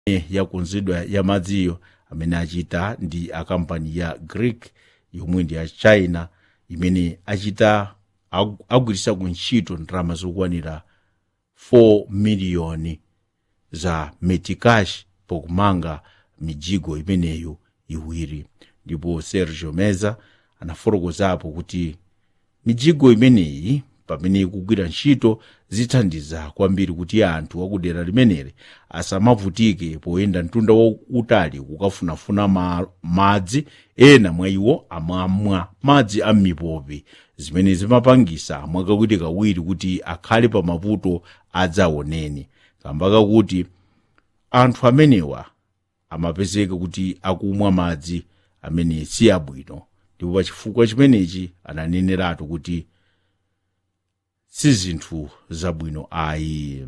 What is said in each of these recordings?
yakonzedwa ya madziyo amene achita ndi akampani ya greek yomwe ndi ya china imene achita agu- agwiritsa ntchito ndalama zokwanira 4 miliyoni za metikash pokumanga mijigo imeneyo iwiri ndipo sergio meza anafotokozapo kuti mijigo imeneyi pamene ikugwira ntchito zithandiza kwambiri kuti anthu akudera limeneli asamavutike poyenda mtunda wautali kukafunafuna ma, madzi ena mwa iwo amamwa madzi a m'mipopi zimene zimapangisa mwakawirikawiri kuti akhale pa mavuto adzaoneni kamba kakuti anthu amenewa amapezeka kuti akumwa madzi amene si abwino ndipo pachifukwa chimenechi ananeneratu kuti si zinthu zabwino ayi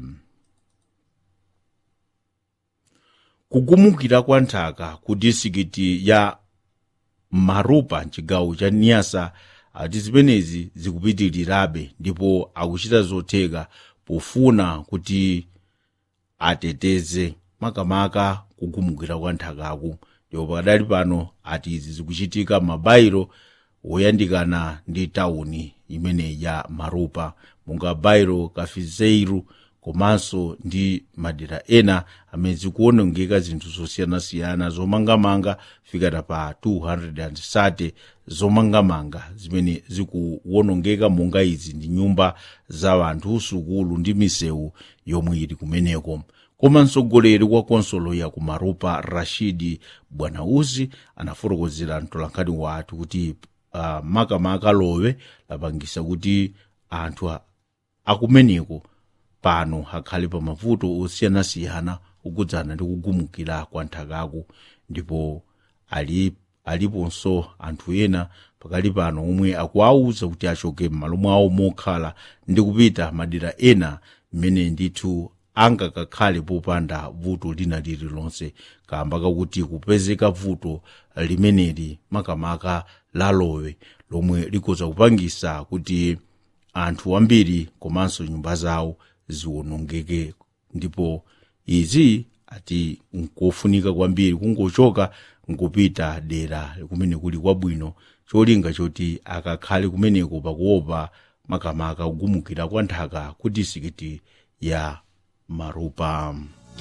kugumukira kwa nthaka ku disikiti ya marupa mchigawo cha niyasa ati zimenezi zikupitirirabe ndipo akuchita zotheka pofuna kuti ateteze makamaka kugumukira kwa nthakaku ndipo pakadali pano ati izi zikuchitika mabairo woyandikana ndi tawuni imene ya marupa monga bairo kafizeiru komanso ndi madera ena amene zikuonongeka zinthu zosiyanasiyana zomangamanga fikata pa 230 zomangamanga zimene zikuwonongeka monga izi ndi nyumba za anthu sukulu ndi misewu yomwe ili kumeneko koma mtsogoleri wa konsolo ya kumarupa rashidi bwanauzi anafotokozera mtolankhani wathu kuti uh, makamaka lowe lapangisa kuti anthu a- akumeneko pano akhale pa mavuto osiyanasiyana kukudzana ndi kugumukira kwa nthakaku ndipo ali aliponso anthu ena pakali pano omwe akuwauza kuti achoke m'malo mwawo mokhala ndi kupita madera ena mmene ndithu angakakhale popanda vuto lina lililonse kamba kakuti kupezeka vuto limeneli makamaka lalowe lomwe likoza kupangisa kuti anthu ambiri komanso nyumba zawo ziwonongeke ndipo izi ati nkofunika kwambiri kungochoka nkupita dera kumene kuli kwabwino cholinga choti akakhale kumeneko pakuopa makamaka kugumukira kwa nthaka ku disikiti ya marupa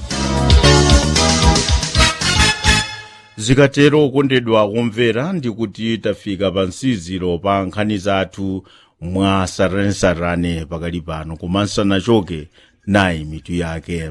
zikatero okondedwa kumvera ndikuti tafika pa msiziro pa nkhani zathu mwa saranesarane pakali pano komanso nachoke nayi mitu yake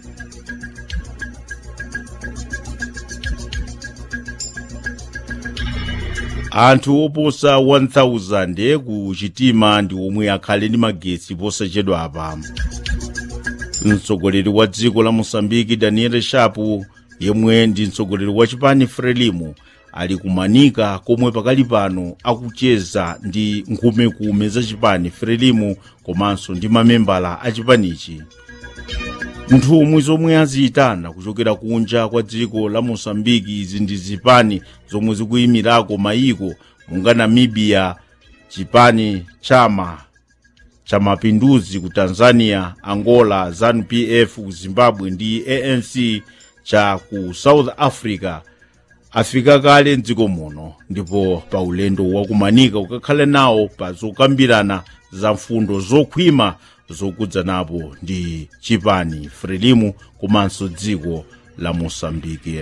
anthu oposa 1000 ku chitima ndi omwe akhale ndi magetsi posachedwa apa mtsogoleri wa dziko la mosambiki daniel shapu yemwe ndi mtsogoleri wa chipani frelimu ali kumanika komwe pakali pano akucheza ndi nkhumekume za chipani frelimu komanso ndi mamembala a chipanichi nthumwi zomwe aziyitana kuchokera kunja kwa dziko la mosambiki izi ndi zipani zomwe zikuyimirako mayiko monga namibia chipani chama cha mapinduzi ku tanzania angola zanupf ku zimbabwe ndi anc cha ku south africa afika kale mdziko muno ndipo pa ulendo wakumanika ukakhale nawo pa zokambirana za mfundo zokhwima zokudzanapo ndi chipani frelimu komanso dziko la mosambiki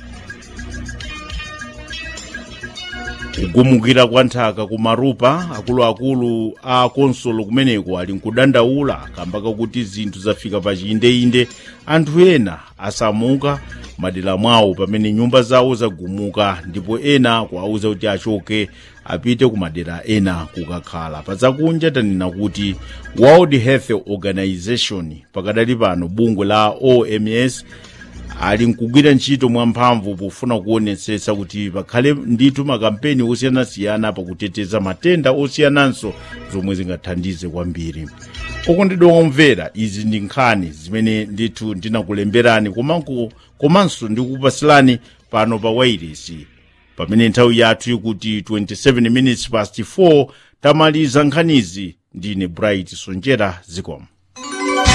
kugumukira kwa nthaka kumarupa akuluakulu a konsolo kumeneko ali nkudandaula kamba kakuti zinthu zafika pa chiyindeinde anthu ena asamuka madera mwawo pamene nyumba zawo zagumuka ndipo ena kuwauza kuti achoke apite ku madera ena kukakhala pazakunja tanena kuti world health organization pakadali pano bungwe la oms ali nkugwira ntchito mwamphamvu pofuna kuonetsetsa kuti pakhale ndithu makampeni osiyanasiyana pakuteteza matenda osiyananso zomwe zingathandize kwambiri okondedwa omvera izi ndi nkhani zimene ndithu ndinakulemberani komanko komanso ndikupasilani pano pa wairesi pamene nthawi yathu ikuti 27 minutes past 4 tamaliza nkhanizi ndine bright sonjera zikomo